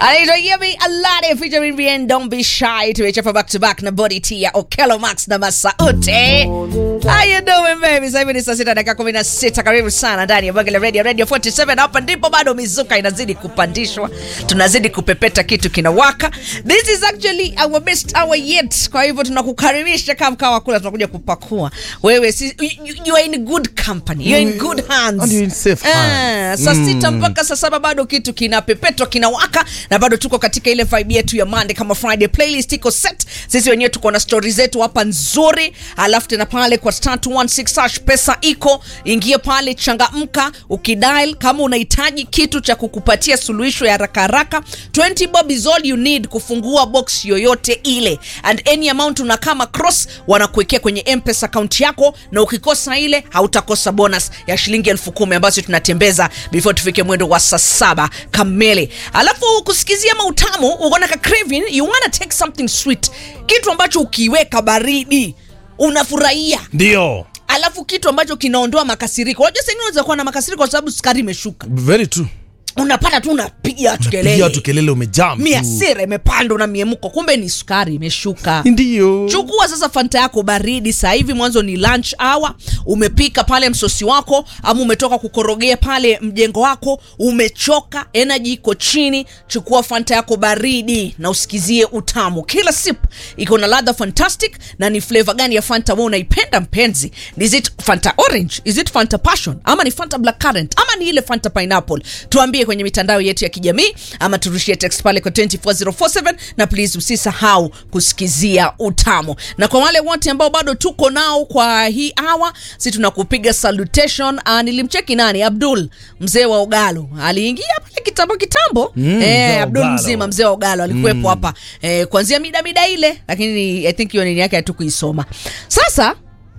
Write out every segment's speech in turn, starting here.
anaitwa Yemi Alade featuring Bien Don't Be Shy tumechapa back to back na Body T ya Okello Max na Masauti. How you doing baby? Sasa hivi ni saa sita dakika kumi na sita. Karibu sana ndani ya Bagala Radio Radio 47. Hapa ndipo bado mizuka inazidi kupandishwa, tunazidi kupepeta, kitu kinawaka. This is actually our best hour yet. Kwa hivyo tunakukaribisha kama kawa kula, tunakuja kupakua wewe. Si, you, you are in good company, you are in good hands, And you're in safe Ah, hands. saa sita mpaka saa saba bado kitu kinapepetwa kinawaka, na bado tuko katika ile vibe yetu ya Monday kama Friday. Playlist iko set, sisi wenyewe tuko na stori zetu hapa nzuri, alafu tena pale kwa star 216 hash pesa iko, ingia pale, changamka ukidial kama unahitaji kitu cha kukupatia suluhisho ya haraka haraka. 20 bob is all you need kufungua box yoyote ile, and any amount unakama cross wanakuwekea kwenye mpesa account yako, na ukikosa ile hautakosa bonus ya shilingi elfu kumi ambazo tunatembeza before tufike mwendo wa saa saba kamili. Alafu kusikizia mautamu, unaona ka craving, you wanna take something sweet, kitu ambacho ukiweka baridi unafurahia ndio alafu kitu ambacho kinaondoa makasiriko. Unajua sasa unaweza kuwa na makasiriko kwa sababu sukari imeshuka, very true unapata tu unapiga tu pigia kelele, tu kelele umejam tu. miasira imepanda na miemuko, kumbe ni sukari imeshuka. ndio Chukua sasa fanta yako baridi sasa hivi, mwanzo ni lunch hour. Umepika pale msosi wako, ama umetoka kukorogea pale mjengo wako, umechoka, energy iko chini. Chukua fanta yako baridi na usikizie utamu. Kila sip iko na ladha fantastic. Na ni flavor gani ya fanta wewe unaipenda mpenzi? Is it fanta orange? Is it fanta passion? Ama ni fanta black currant? Ama ni ile fanta pineapple? Tuambie kwenye mitandao yetu ya kijamii, ama turushie text pale kwa 24047 na please usisahau kusikizia utamu. Na kwa wale wote ambao bado tuko nao kwa hii hour, si tunakupiga salutation. Uh, nilimcheki nani, Abdul mzee wa Ogalo aliingia pale kitambo kitambo. Mm, mzee eh, wa Abdul Ogalo. mzima mzee wa Ogalo alikuwepo hapa eh, kuanzia mida mida ile, lakini I think hiyo nini yake hatukuisoma. Sasa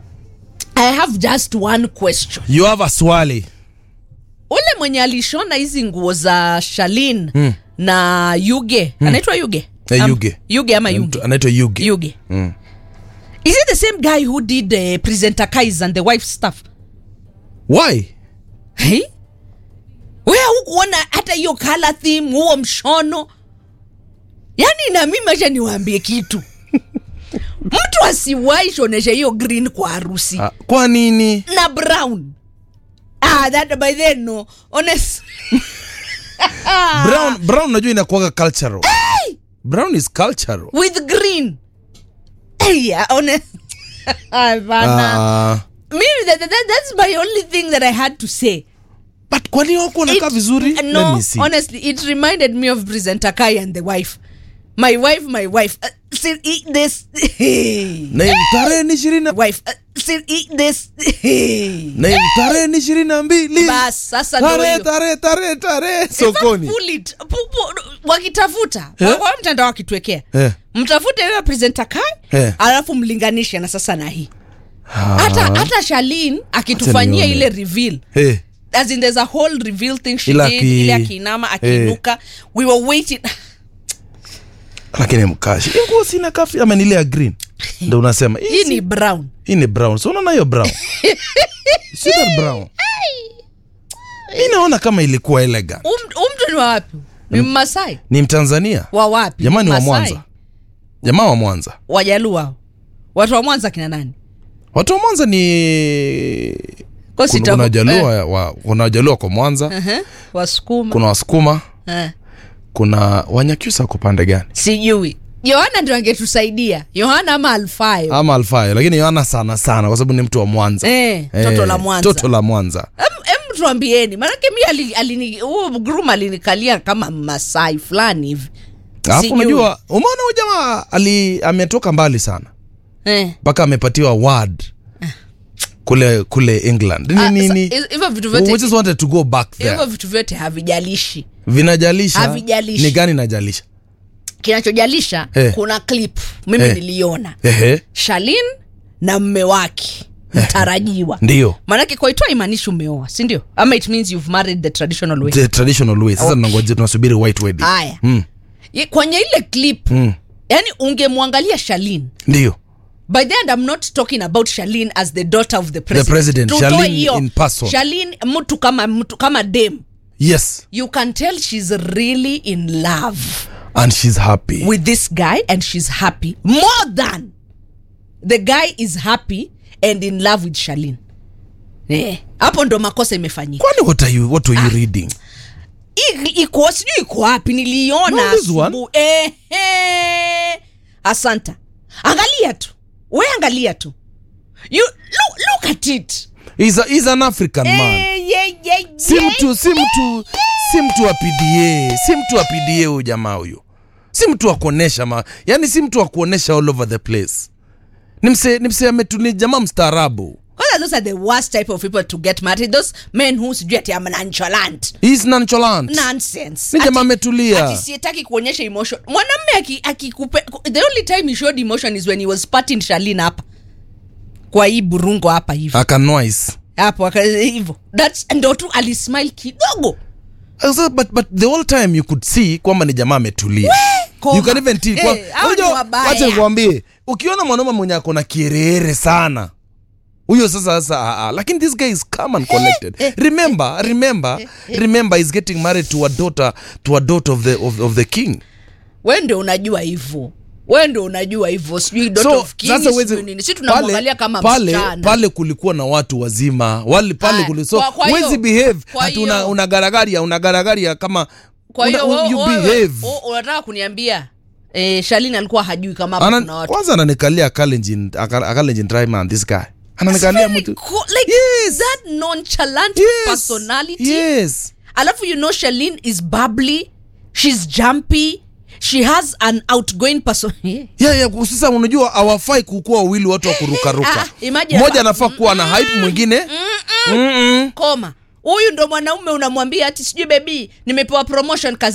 I have just one question. you have a swali Ule mwenye alishona hizi nguo za Shalin na Yuge anaitwa Yuge Eh, Am- Yuge. Yuge ama Mtu Yuge anaitwa yuge Yuge Mm. is it the same guy who did uh, presenter Kais and the wife stuff why hey? Wewe hukuona hata hiyo color theme huo mshono yani, na mimi acha niwaambie kitu mtu asiwahi shonesha hiyo green kwa harusi Ah, kwa nini na brown ah, that by then no honest brown brown najua inakuaga cultural brown is cultural with green hey, yeah, honest Hapana. Ah, mimi that, that, that's my only thing that i had to say but kwani wako unakaa It- vizuri uh, Let no me see. honestly it reminded me of presenter kai and the wife my wife my wife uh, still eat this na tarehe ni ishirini na- wife uh, still eat this na tarehe ni ishirini na mbili bas sasa ndio tarehe hiyo. tarehe tarehe tarehe In fact, sokoni pull it. Pu- pu- wakitafuta Eh? wa- wa mtandao wakituwekea Eh. mtafute huyo presenter kai Eh. alafu mlinganishe na sasa na hii hata hata Shalin akitufanyia nione. ile reveal Eh, as in there's a whole reveal thing she Ila did aki- ile akiinama akiinuka we were waiting lakini mkashi Hii nguo sina kafi ama ni ile ya green ndo unasema hii hii si- ni brown hii ni brown so unaona hiyo brown si that brown mi naona kama ilikuwa elegant Um- huyu mtu ni wa wapi ni mmasai ni mtanzania wa wapi jamani wa Masai? mwanza jamaa wa mwanza wajaluo hao watu wa mwanza kina nani watu wa mwanza ni Kwa kuna sita- kuna wajaluo eh, wa- kuna wajaluo kwa mwanza uh-huh. wasukuma kuna wasukuma Eh, kuna wanyakyusa wako pande gani sijui yohana ndio angetusaidia yohana ama alfayo ama alfayo lakini yohana sana sana kwa sababu ni mtu wa mwanza Eh, toto la Mwanza. toto la mwanza Em- em tuambieni manake mi ali- alini- huo grum alinikalia kama masai fulani hivi alafu Sijui. unajua umeona huyu jamaa ali ametoka mbali sana Eh. mpaka amepatiwa word kule kule england Ah, ni sa- nini hivyo vitu we vyote just wanted to go back hivyo there vitu vyote havijalishi vinajalisha Havijalishi. ni gani najalisha kinachojalisha Eh. kuna clip mimi Eh. niliona ehe shalin na mme wake mtarajiwa ndio maanake kwaitwa imaanishi umeoa sindio ama it means you've married the traditional way the traditional way sasa Okay. tunangoja tunasubiri white wedding haya mm. Ye- kwenye ile clip Mm. yani ungemwangalia shalin ndio by the end i'm not talking about shalin as the daughter of the president, president, Tutoe Charlene hiyo. in person. Charlene, mtu kama mtu kama dem yes you can tell she's really in love and she's happy with this guy and she's happy more than the guy is happy and in love with Shalin. Eh, hapo ndo makosa imefanyika. kwani what are you, what were you reading I- Iko sijui iko wapi, niliiona No, this one. asubuhi. Ehe. Asanta, angalia tu, we angalia tu, you look, look at it. he's, a, he's an african man Eh, ye, ye, si ye. mtu si mtu si mtu wa pda si mtu wa pda huyu jamaa huyu si mtu wa kuonesha ma yani si mtu wa kuonesha all over the place ni mse ni mse ametu ni jamaa mstaarabu Kwanza those are the worst type of people to get married. Those men who sijui ati am nonchalant. He's nonchalant Nonsense. ni jamaa Ati- ametulia ati sietaki kuonyesha emotion mwanamme aki- akikupe the only time he showed emotion is when he was patting Shalin hapa kwa hii burungo hapa hivi akanoise hapo aka- hivyo that's ndo tu alismile kidogo So, but, but the whole time you could see kwamba ni jamaa ametulia Koma. you can even tell kwa- Eh, hao ni Unajua, wabaya. wacha nikwambie ukiona mwanaume mwenye ako na kierere sana huyo sasa sasa ah, ah. lakini this guy is calm and collected remember remember remember he's getting married to a daughter to a daughter of the of, of the king we ndio unajua hivyo we ndio unajua hivyo sijui dot so of king, sasa sijui huwezi- nini si tunamwangalia kama pale, msichana pale kulikuwa na watu wazima wale pale Aya, kuli so kwa- kwa hiyo- huwezi behave kwa ati una, hiyo- unagaragaria unagaragaria kama kwa hiyo una- wewe- you wewe- behave wewe unataka kuniambia eh, Shalin alikuwa hajui kama hapa Ana, kuna watu kwanza ananikalia Kalenjin aka- Kalenjin dry man this guy ananikalia Very mtu cool, like Yes. that nonchalant yes, personality yes alafu you know Shalin is bubbly she's jumpy she has an outgoing person yeah, yeah, sasa unajua hawafai kukuwa wawili watu wa Ah, kurukaruka imagine mmoja hapa- anafaa kuwa na hype mwingine Mm-mm. koma huyu ndo mwanaume unamwambia ati sijui bebi nimepewa promotion kazi